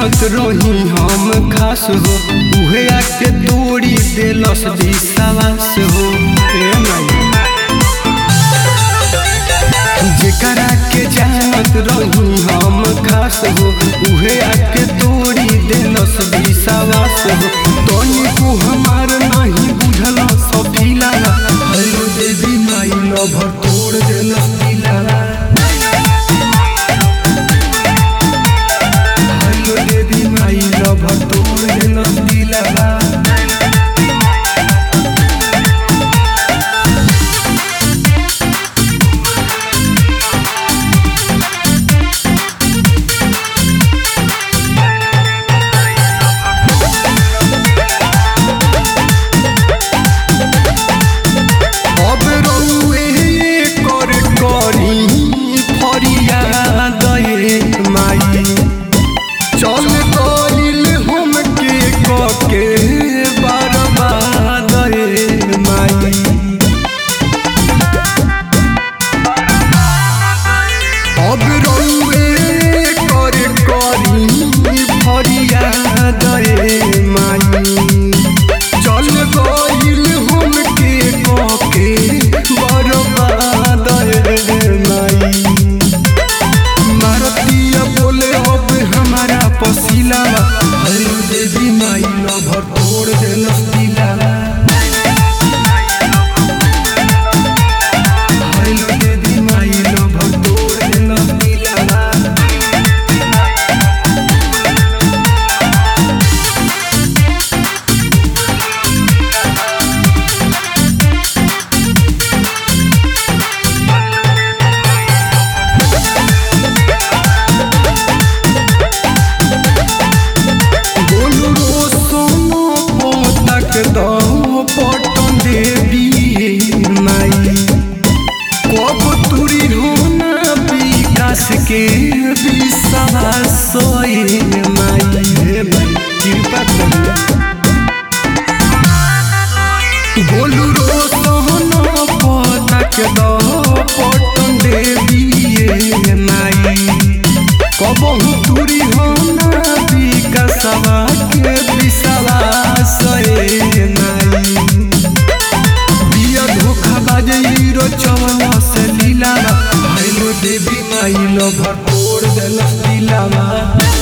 जानत रही हम खास हो उहे आके तोड़ी देलस विश्वास हो ए माई जेकरा के जानत रही हम खास हो उहे आके तोड़ी देलस विश्वास हो तनी को हमार नहीं बुझल सफीला हरि देवी माई लभर तोड़ देलस दिला हरि देवी माई लभर तोड़ देलस दिला अब रउए कर करी फरियाद ए माई चल गइल हमके कके बर्बाद ए माई अब रउए कर करी फरियाद ए माई चल गइल हमके कके बर्बाद ए माई मारतिया बोले अब हमारा पसीला हरि देवी माई लभर तोड़ देलस दिला हरि देवी माई लभर तोड़ देलस दिला बोलू रो सोनो पोतक दो पटन देवी माई कब तुरी होना विकास के विश्वास सोए माई हे माई कृपा करिए बोलू रो सोनो पोतक दो पटन देवी माई कबहू तुरी होना विकसवा के विश्वास ए नाई बिया धोखा बाजे हीरो चवला से लीला भैलो देवी माई लो भर तोड़ देलस दिलावा